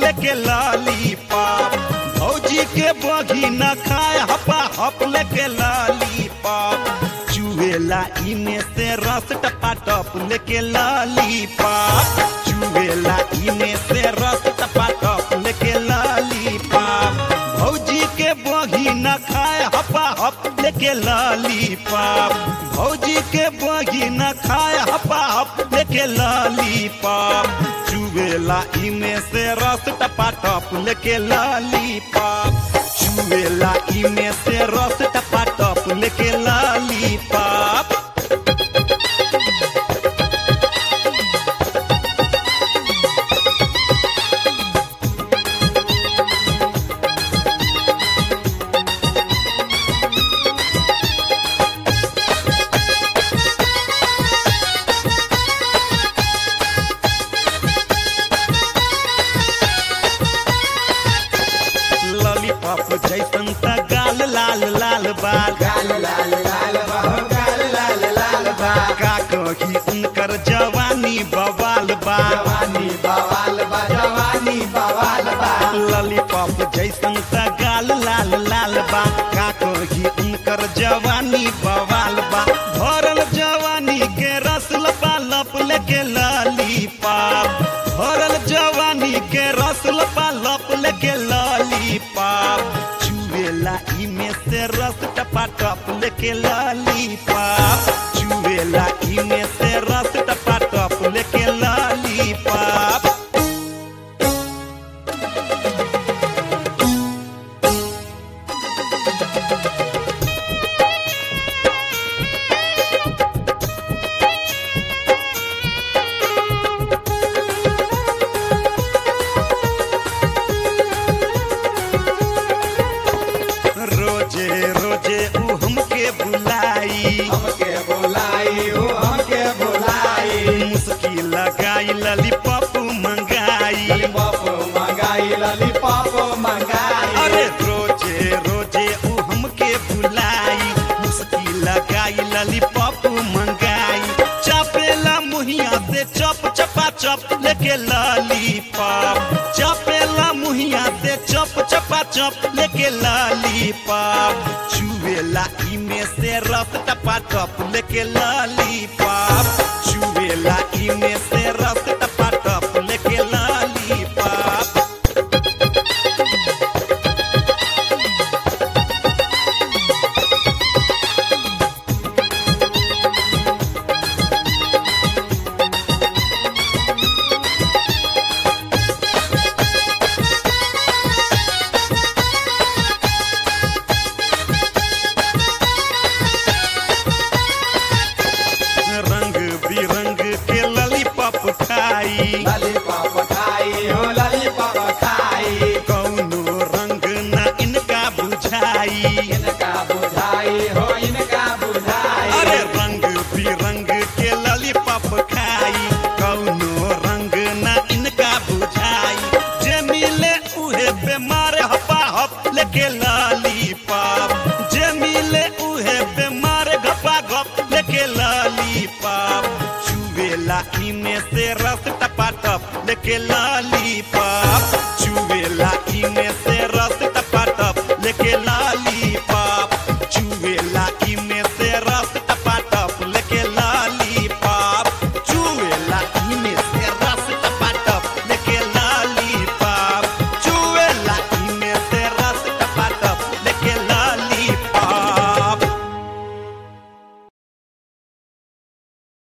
लेके लॉलीपॉप भौजी के बगी न खाए हपा हप लेके लॉलीपॉप चुएला इमे से रस टपा टप लेके लॉलीपॉप चुएला इमे से रस टपा टप लेके लॉलीपॉप भौजी के बगी न खाए हपा हप लेके लॉलीपॉप भौजी के बगी न खाए हपा हप लेके लॉलीपॉप चुवेला इमे से रस टपा टप लेके लॉलीपॉप चुवेला इमे से रस टपा टप लेके लॉलीपॉप लॉलीपॉप जैसन त गाल लाल लाल बाल गाल लाल लाल बा हो गाल लाल लाल बा का कही उनकर जवानी बवाल बा जवानी बवाल बा जवानी बवाल बा लॉलीपॉप जैसन त गाल लाल लाल बा का कही उनकर जवानी बवाल बा भरल जवानी के रस लपा लप लेके लॉलीपॉप भरल जवानी के रस लपा लप लेके लॉलीपॉप चुवेला इमे से रस टपा टप लेके लॉलीपॉप चुवेला इमे से रस टपा टप लेके लॉलीपॉप रोजे रोजे ऊ हमके बुलाई हमके बुलाई हो हमके बुलाई मुस्की लगाई ललीपॉप मंगाई लॉलीपॉप मंगाई लॉलीपॉप मंगाई अरे रोजे रोजे ऊ हमके बुलाई मुस्की लगाई ललीपॉप मंगाई चपेला मुहिया से चप चपा चप लेके लॉलीपॉप चपेला मुहिया से चप चपा चप लेके लॉलीपॉप चुवेला इमे से रस टपा टप लेके लॉलीपॉप चुवेला इमे से रस टपा टप लेके लॉलीपॉप रंग बिरंग के ललीपॉप खाई लॉलीपॉप खाई हो लॉलीपॉप खाई कौनो रंग न इनका बुझाई इनका बुझाई हो इनका बुझाई अरे रंग बिरंग के ललीपॉप खाई कौनो रंग न इनका बुझाई जे मिले उहे बेमार हपा हप लेके ललीपॉप जे मिले उहे बेमार घपा घप लेके ललीपॉप चुवेला इमे से रस टपा टप लेके ललीपॉप